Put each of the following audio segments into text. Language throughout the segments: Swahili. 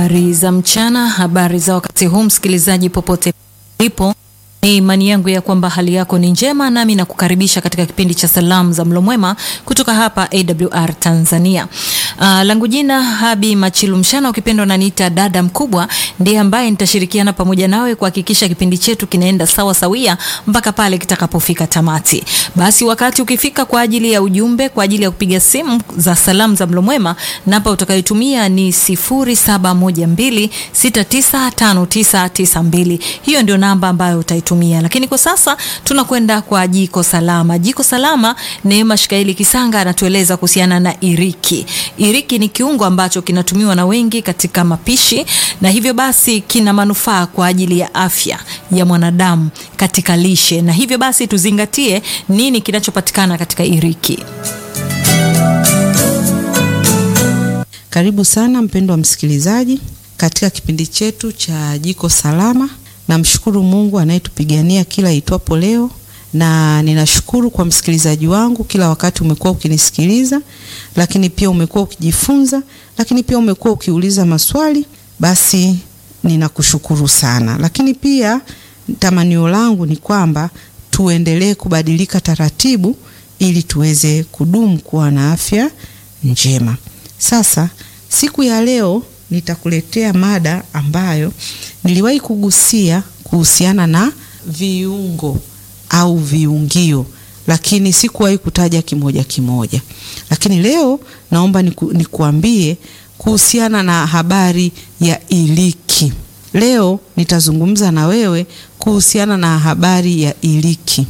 Habari za mchana, habari za wakati huu, msikilizaji popote ulipo, ni imani yangu ya kwamba hali yako ni njema, nami nakukaribisha katika kipindi cha salamu za mlo mwema kutoka hapa AWR Tanzania. Uh, langu jina Habi Machilu Mshana, ukipenda unaniita dada mkubwa, ndiye ambaye nitashirikiana pamoja nawe kuhakikisha kipindi chetu kinaenda sawa sawia mpaka pale kitakapofika tamati. Basi wakati ukifika kwa ajili ya ujumbe, kwa ajili ya kupiga simu za salamu za mlo mwema, namba utakayotumia ni 0712695992. Hiyo ndio namba ambayo utaitumia, lakini kwa sasa tunakwenda kwa jiko salama. Jiko salama, Neema Shikaili Kisanga anatueleza kuhusiana na iriki. Iriki ni kiungo ambacho kinatumiwa na wengi katika mapishi na hivyo basi kina manufaa kwa ajili ya afya ya mwanadamu katika lishe, na hivyo basi tuzingatie nini kinachopatikana katika iriki. Karibu sana mpendwa msikilizaji katika kipindi chetu cha jiko salama. Namshukuru Mungu anayetupigania kila itwapo leo, na ninashukuru kwa msikilizaji wangu, kila wakati umekuwa ukinisikiliza, lakini pia umekuwa ukijifunza, lakini pia umekuwa ukiuliza maswali. Basi ninakushukuru sana, lakini pia tamanio langu ni kwamba tuendelee kubadilika taratibu, ili tuweze kudumu kuwa na afya njema. Sasa siku ya leo nitakuletea mada ambayo niliwahi kugusia kuhusiana na viungo au viungio, lakini sikuwahi kutaja kimoja kimoja. Lakini leo naomba niku, nikuambie kuhusiana na habari ya iliki. Leo nitazungumza na wewe kuhusiana na habari ya iliki.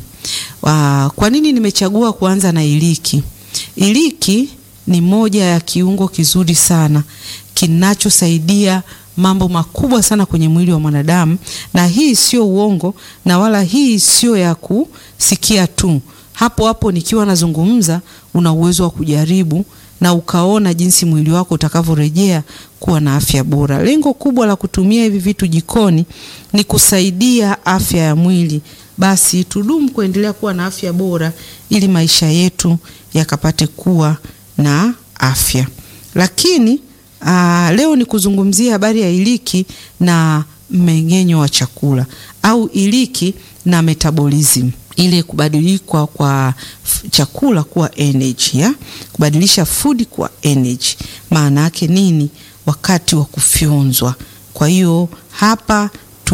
Kwa nini nimechagua kuanza na iliki? Iliki ni moja ya kiungo kizuri sana kinachosaidia mambo makubwa sana kwenye mwili wa mwanadamu, na hii sio uongo na wala hii sio ya kusikia tu. Hapo hapo nikiwa nazungumza, una uwezo wa kujaribu na ukaona jinsi mwili wako utakavyorejea kuwa na afya bora. Lengo kubwa la kutumia hivi vitu jikoni ni kusaidia afya ya mwili. Basi tudumu kuendelea kuwa na afya bora ili maisha yetu yakapate kuwa na afya. Lakini aa, leo ni kuzungumzia habari ya iliki na mmeng'enyo wa chakula au iliki na metabolism, ile kubadilika kwa chakula kuwa energy ya kubadilisha food kuwa energy. Maana yake nini? Wakati wa kufyonzwa. Kwa hiyo hapa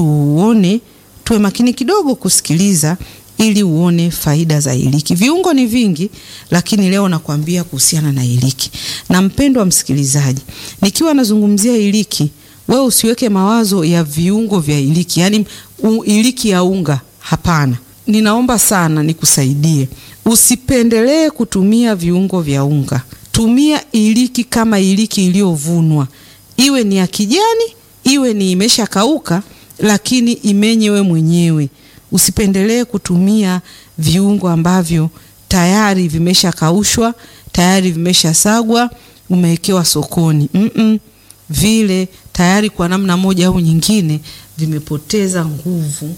tuone, tuwe makini kidogo kusikiliza ili uone faida za iliki. Viungo ni vingi, lakini leo nakwambia kuhusiana na iliki. Na mpendwa msikilizaji, nikiwa nazungumzia iliki, wewe usiweke mawazo ya viungo vya iliki, yaani iliki ya unga. Hapana, ninaomba sana nikusaidie, usipendelee kutumia viungo vya unga. Tumia iliki kama iliki iliyovunwa, iwe ni ya kijani, iwe ni imeshakauka, lakini imenye we mwenyewe. Usipendelee kutumia viungo ambavyo tayari vimeshakaushwa, tayari vimeshasagwa, umewekewa sokoni. Mm -mm. Vile tayari kwa namna moja au nyingine vimepoteza nguvu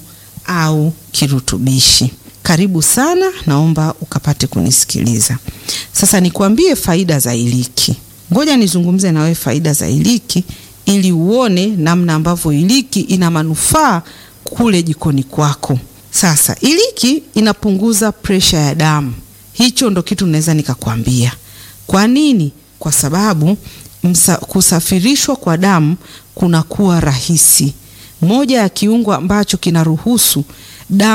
au kirutubishi. Karibu sana, naomba ukapate kunisikiliza. Sasa nikwambie faida za iliki. Ngoja nizungumze na wewe faida za iliki ili uone namna ambavyo iliki ina manufaa kule jikoni kwako. Sasa iliki inapunguza presha ya damu. Hicho ndo kitu naweza nikakwambia. Kwa nini? Kwa sababu msa, kusafirishwa kwa damu kunakuwa rahisi. Moja ya kiungo ambacho kinaruhusu damu